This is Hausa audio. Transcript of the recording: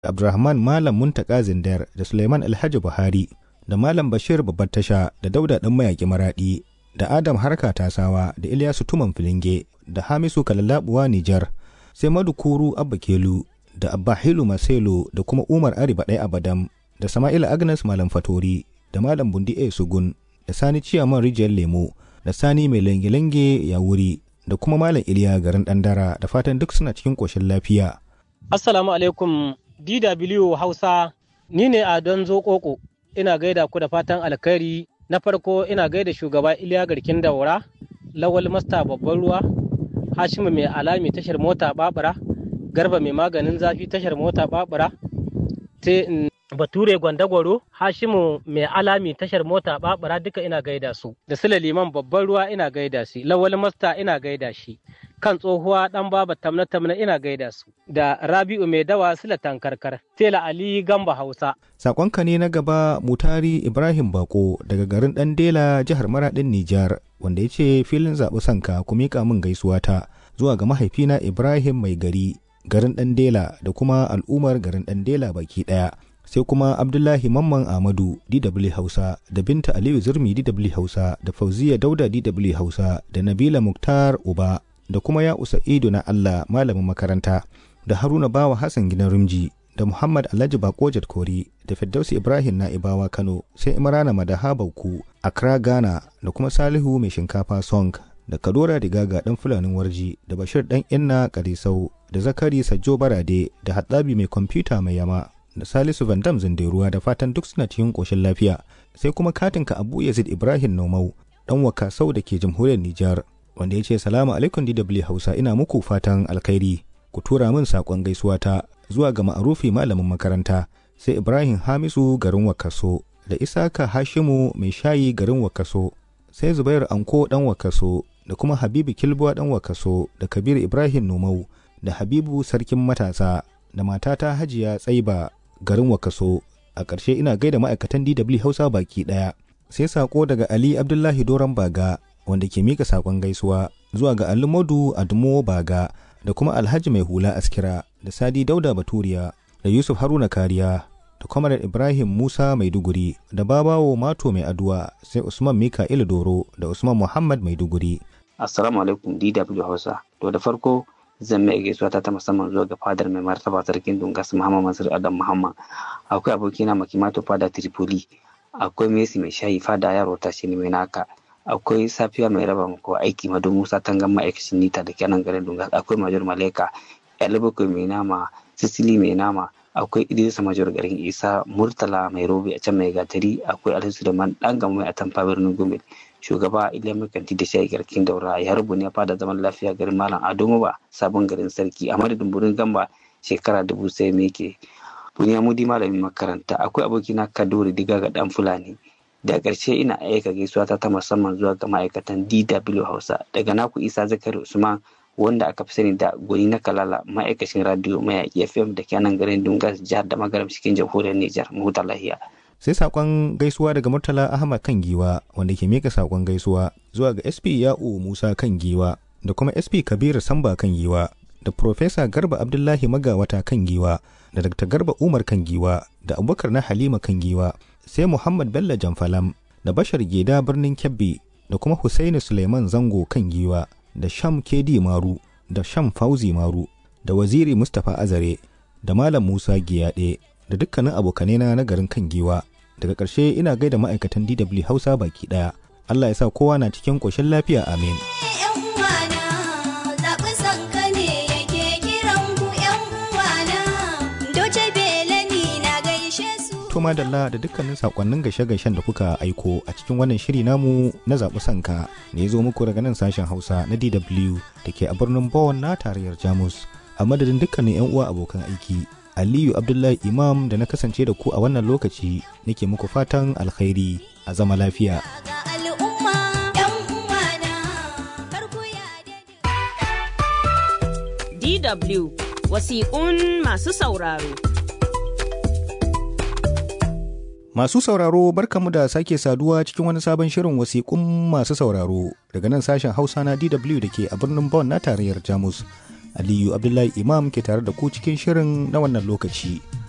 Abdulrahman Malam Muntaka Zindar da Suleiman Alhaji Buhari da Malam Bashir Babbar Tasha da Dauda Ɗan Mayaƙi Maraɗi da Adam Harka Tasawa da Ilyasu Tuman Filinge da Hamisu Kalalabuwa Nijar sai Madukuru Abba Kelu da Abba Hilu Maselo da kuma Umar Ari Baɗai Abadam da Sama'ila Agnes Malam Fatori da Malam Bundi A Sugun da Sani Ciyaman Rijiyar Lemo da Sani Mai Lange-Lange ya wuri da kuma Malam Iliya garin Ɗandara da fatan duk suna cikin ƙoshin lafiya. Assalamu alaikum DW Hausa ni ne a don Zokoko ina gaida ku da fatan alkhairi na farko ina gaida shugaba Iliya Garkin Daura Lawal Masta babban ruwa Hashimu mai alami tashar mota Babura Garba mai maganin zafi tashar mota Babura sai Bature Gwandagwaro Hashimu mai alami tashar mota Babura duka ina gaida su da Sule Liman babban ruwa ina gaida shi Lawal Masta ina gaida shi kan tsohuwa dan baba tamna tamna ina gaida su da Rabi'u mai dawa Sule tankarkar Tela Ali Gamba Hausa Sakonka ne na gaba Mutari Ibrahim Bako daga garin Dandela jihar Maradin Nijar wanda ya ce filin zaɓi sanka ku miƙa min gaisuwa ta zuwa ga mahaifina Ibrahim mai gari garin Dandela da kuma al'ummar garin Dandela baki ɗaya. sai kuma Abdullahi Mamman Ahmadu DW Hausa da Binta Aliyu Zurmi DW Hausa da Fauziya Dauda DW Hausa da Nabila Muktar Uba da kuma ya Sa'idu na Allah malamin makaranta da Haruna Bawa Hassan gidan Rumji da Muhammad Alhaji Bakojat Kori da Firdausi Ibrahim Na'ibawa Kano sai Imrana Madaha Bauku Accra Ghana da kuma Salihu mai shinkafa Song da Kadora Digaga dan Fulanin Warji da Bashir dan Inna Karisau da Zakari Sajjo Barade da Hatsabi mai kwamfuta mai yama da Salisu Van Dam Zinderuwa da fatan duk suna cikin koshin lafiya sai kuma katinka Abu Yazid Ibrahim Nomau dan Wakasau da ke jamhuriyar Nijar wanda ya ce salamu alaikum DW Hausa ina muku fatan alkhairi ku tura min saƙon gaisuwa ta zuwa ga ma'arufi malamin makaranta sai Ibrahim Hamisu garin Wakaso da Isaka Hashimu mai shayi garin Wakaso sai Zubairu Anko dan Wakaso da kuma Habibu Kilbuwa dan Wakaso da Kabir Ibrahim Nomau da Habibu Sarkin Matasa da matata Hajiya Tsaiba garin Wakaso a ƙarshe ina gaida ma'aikatan DW Hausa baki ɗaya sai saƙo daga Ali Abdullahi Doron Baga wanda ke mika saƙon gaisuwa zuwa ga Ali Modu Admo Baga da kuma Alhaji Mai Hula Askira da Sadi Dauda Baturiya da Yusuf Haruna Kariya da Kwamar Ibrahim Musa Maiduguri da Babawo Mato Mai Aduwa sai Usman Mika'il Doro da Usman Muhammad Maiduguri. Assalamu alaikum DW Hausa. To da farko zan mai gaisuwa ta ta musamman zuwa ga fadar mai martaba sarkin Dungas Muhammad Mansur Adam Muhammad. Akwai abokina Makimato fada Tripoli. Akwai Messi mai shayi fada yaro ta shi ne mai naka. Akwai safiya mai raba mako aiki Madu Musa Tangan ma'aikacin nita da kenan garin Dungas. Akwai Major Maleka. Yalibakwai mai nama. Sicily mai nama. Akwai Idrisa Major garin Isa. Murtala mai robe a can mai gatari. Akwai Alhaji Suleiman dan gama mai atamfa birnin Gombe. shugaba iliya kanti da shayi garkin daura ya rubu ne fada zaman lafiya garin malam ado ba sabon garin sarki a madadin burin gamba shekara dubu sai me ke buniya mudi malamin makaranta akwai abokina kaduri diga ga dan fulani da ƙarshe ina aika gaisuwa ta ta musamman zuwa ga ma'aikatan dw hausa daga naku isa zakari usman wanda aka fi sani da gwani na kalala ma'aikacin radio mayaƙi fm da kenan garin dungas jihar da magaram cikin jamhuriyar nijar mahuta lahiya sai sakon gaisuwa daga murtala ahmad kan giwa wanda ke mika sakon gaisuwa zuwa ga sp ya'u musa kan giwa da kuma sp kabiru samba kan giwa da profesa garba abdullahi magawata kan giwa da dr garba umar kan giwa da abubakar na halima kan giwa sai muhammad bello jamfalam da bashar geda birnin kebbi da kuma husaini suleiman zango kan giwa da sham kedi maru da sham fauzi maru da waziri mustapha azare da malam musa giyaɗe da dukkanin abokanena na garin kan giwa daga ƙarshe ina gaida ma'aikatan DW Hausa baki ɗaya. Allah ya sa kowa na cikin ƙoshin lafiya amin. To madalla da dukkanin sakonnin gashe-gashen da kuka aiko a cikin wannan shiri namu na zaɓi sanka ne zo muku daga nan sashen Hausa na DW da ke a birnin Bonn na tarayyar Jamus. A madadin dukkanin 'yan uwa abokan aiki Aliyu Abdullahi Imam da na kasance da ku a wannan lokaci nake muku fatan alkhairi a zama lafiya. DW wasiƙun masu sauraro. Masu sauraro barkamu da sake saduwa cikin wani sabon shirin wasiƙun masu sauraro daga nan sashen Hausa na DW da ke a birnin Bonn na tarayyar Jamus. Aliyu Abdullahi Imam ke tare da ku cikin shirin na wannan lokaci.